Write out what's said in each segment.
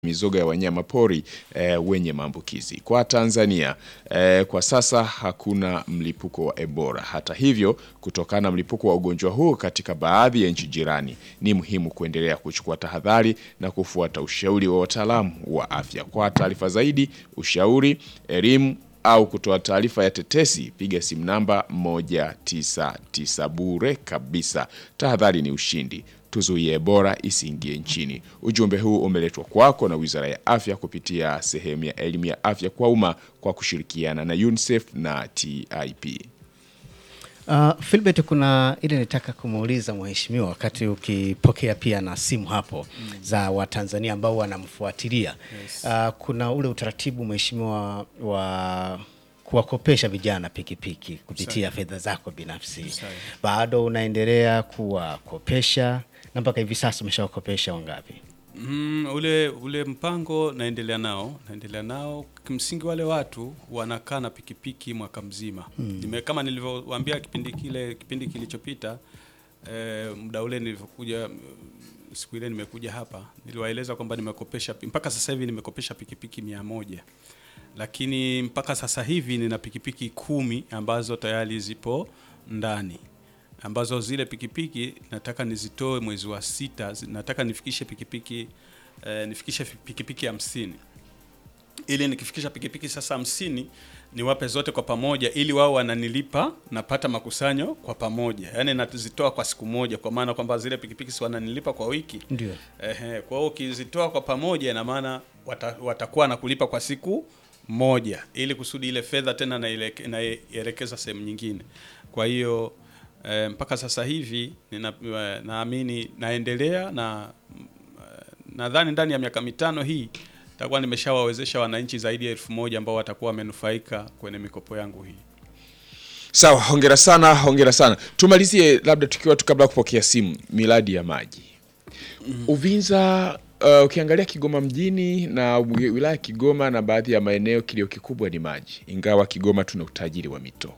mizoga ya wanyama pori e, wenye maambukizi. Kwa Tanzania e, kwa sasa hakuna mlipuko wa Ebola. Hata hivyo, kutokana na mlipuko wa ugonjwa huu katika baadhi ya nchi jirani, ni muhimu kuendelea kuchukua tahadhari na kufuata ushauri wa wataalamu wa afya. Kwa taarifa zaidi, ushauri, elimu au kutoa taarifa ya tetesi, piga simu namba 199 bure kabisa. Tahadhari ni ushindi. Tuzuie Ebola isiingie nchini. Ujumbe huu umeletwa kwako na Wizara ya Afya kupitia sehemu ya elimu ya afya kwa umma kwa kushirikiana na UNICEF na TIP. Uh, Philbert, kuna ile nitaka kumuuliza mheshimiwa wakati ukipokea pia na simu hapo mm. za Watanzania ambao wanamfuatilia yes. Uh, kuna ule utaratibu mheshimiwa wa kuwakopesha vijana pikipiki kupitia fedha zako binafsi, bado unaendelea kuwakopesha na mpaka hivi sasa umeshawakopesha wangapi? Mm, ule ule mpango naendelea nao naendelea nao. Kimsingi wale watu wanakaa na pikipiki mwaka mzima mm. Nime, kama nilivyowaambia kipindi kile kipindi kilichopita eh, muda ule nilivyokuja siku ile nimekuja hapa niliwaeleza kwamba nimekopesha mpaka sasa hivi nimekopesha pikipiki mia moja lakini mpaka sasa hivi nina pikipiki kumi ambazo tayari zipo ndani ambazo zile pikipiki nataka nizitoe mwezi wa sita, nataka nifikishe pikipiki eh, nifikishe pikipiki hamsini ili nikifikisha pikipiki sasa hamsini niwape zote kwa pamoja, ili wao wananilipa, napata makusanyo kwa pamoja, yaani nazitoa kwa siku moja, kwa maana kwamba zile pikipiki si wananilipa kwa wiki Ndio. Ehe, kwa hiyo ukizitoa kwa pamoja, ina maana wata, watakuwa na kulipa kwa siku moja, ili kusudi ile fedha tena naileke- naielekeza sehemu nyingine. Kwa hiyo e, mpaka sasa hivi nina, e, naamini naendelea na mm, e, nadhani ndani ya miaka mitano hii takuwa nimeshawawezesha wananchi zaidi ya elfu moja ambao watakuwa wamenufaika kwenye mikopo yangu hii. Sawa, hongera sana, hongera sana. Tumalizie labda tukiwa tu kabla ya kupokea simu, miradi ya maji Uvinza. Uh, ukiangalia Kigoma mjini na wi- wilaya ya Kigoma na baadhi ya maeneo, kilio kikubwa ni maji, ingawa Kigoma tuna utajiri wa mito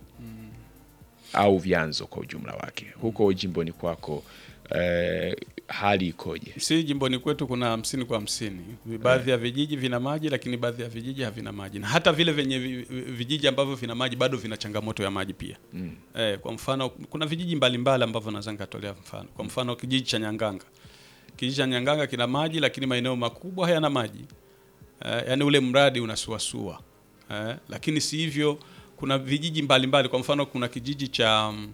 au vyanzo kwa ujumla wake. Huko jimboni kwako, eh, hali ikoje? Si jimboni kwetu kuna hamsini kwa hamsini. Baadhi ya vijiji vina maji, lakini baadhi ya vijiji havina maji, na hata vile vyenye vi- vi- vijiji ambavyo vina maji bado vina changamoto ya maji pia. Eh, kwa mfano kuna vijiji mbalimbali ambavyo naweza nikatolea mfano. Kwa mfano kijiji cha Nyanganga, kijiji cha Nyanganga kina maji, lakini maeneo makubwa hayana maji. Eh, yaani ule mradi unasuasua. Eh, lakini si hivyo, kuna vijiji mbalimbali mbali. Kwa mfano kuna kijiji cha mm,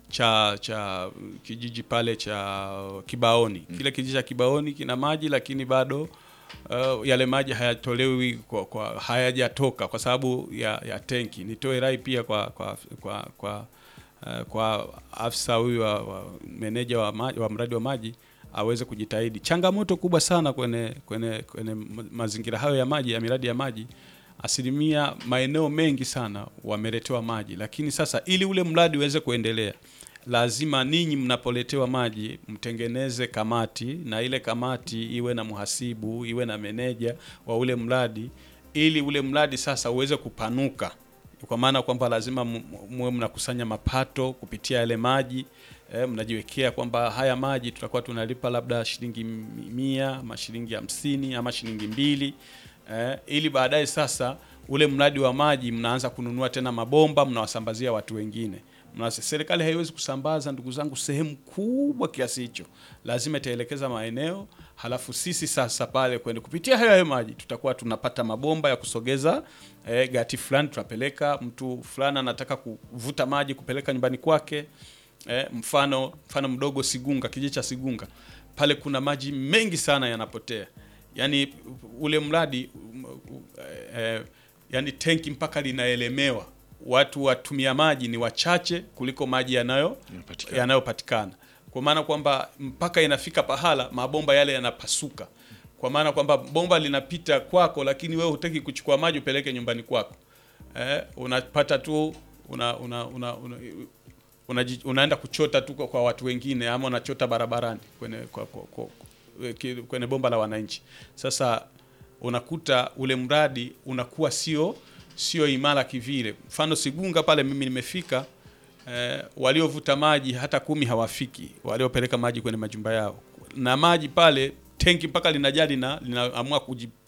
cha cha kijiji pale cha Kibaoni. Kile kijiji cha Kibaoni kina maji lakini bado uh, yale maji hayatolewi kwa, kwa hayajatoka kwa sababu ya, ya tenki. Nitoe rai pia kwa kwa kwa kwa, uh, kwa afisa huyu wa, wa meneja wa, maji, wa mradi wa maji aweze kujitahidi. Changamoto kubwa sana kwenye kwenye kwenye ma- mazingira hayo ya maji ya miradi ya maji asilimia maeneo mengi sana wameletewa maji, lakini sasa ili ule mradi uweze kuendelea, lazima ninyi mnapoletewa maji mtengeneze kamati, na ile kamati iwe na mhasibu, iwe na meneja wa ule mradi, ili ule mradi sasa uweze kupanuka, kwa maana kwamba lazima mu- muwe mnakusanya mapato kupitia yale maji eh, mnajiwekea kwamba haya maji tutakuwa tunalipa labda shilingi mia ama shilingi hamsini ama shilingi mbili eh, ili baadaye sasa ule mradi wa maji mnaanza kununua tena mabomba mnawasambazia watu wengine. Mna, serikali haiwezi kusambaza ndugu zangu sehemu kubwa kiasi hicho, lazima itaelekeza maeneo, halafu sisi sasa pale kwenda kupitia hayo hayo maji tutakuwa tunapata mabomba ya kusogeza eh, gati fulani, tunapeleka mtu fulani anataka kuvuta maji kupeleka nyumbani kwake eh, mfano mfano mdogo Sigunga, kijiji cha Sigunga pale kuna maji mengi sana yanapotea, yaani ule mradi um, um, eh, yani tenki mpaka linaelemewa, watu watumia maji ni wachache kuliko maji yanayo Yanapatikana. yanayopatikana, kwa maana kwamba mpaka inafika pahala mabomba yale yanapasuka, kwa maana kwamba bomba linapita kwako, lakini wewe hutaki kuchukua maji upeleke nyumbani kwako eh, unapata tu una, una, una, una, unaji, unaenda kuchota tu kwa kwa watu wengine ama unachota barabarani kwenye, kwa, kwa, kwa, ki- kwenye bomba la wananchi. Sasa unakuta ule mradi unakuwa sio sio imara kivile. Mfano Sigunga pale mimi nimefika eh, waliovuta maji hata kumi hawafiki, waliopeleka maji kwenye majumba yao na maji pale tenki mpaka linajaa lina linaamua kuji